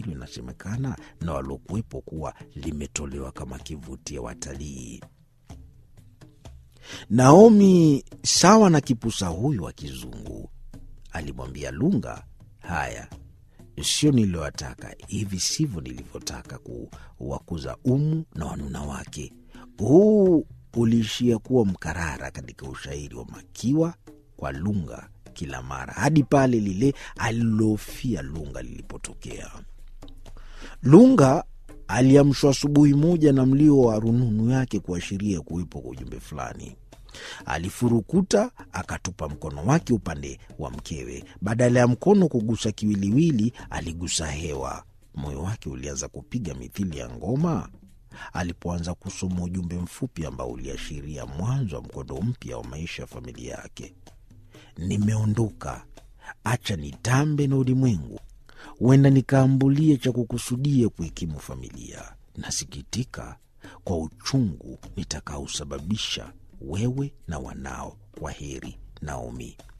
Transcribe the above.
hilo inasemekana na waliokuwepo kuwa limetolewa kama kivutio watalii. Naomi, sawa na kipusa huyu wa kizungu, alimwambia Lunga, haya sio niliyowataka, hivi sivyo nilivyotaka kuwakuza Umu na wanuna wake. Huu uliishia kuwa mkarara katika ushairi wa Makiwa kwa Lunga kila mara hadi pale lile alilofia Lunga lilipotokea. Lunga aliamshwa asubuhi moja na mlio wa rununu yake kuashiria kuwepo kwa ujumbe fulani. Alifurukuta akatupa mkono wake upande wa mkewe. Badala ya mkono kugusa kiwiliwili, aligusa hewa. Moyo wake ulianza kupiga mithili ya ngoma alipoanza kusoma ujumbe mfupi ambao uliashiria mwanzo wa mkondo mpya wa maisha ya familia yake. Nimeondoka, acha nitambe na ulimwengu, huenda nikaambulie cha kukusudia kuikimu familia. Nasikitika kwa uchungu nitakaosababisha wewe na wanao. Kwa heri, Naomi.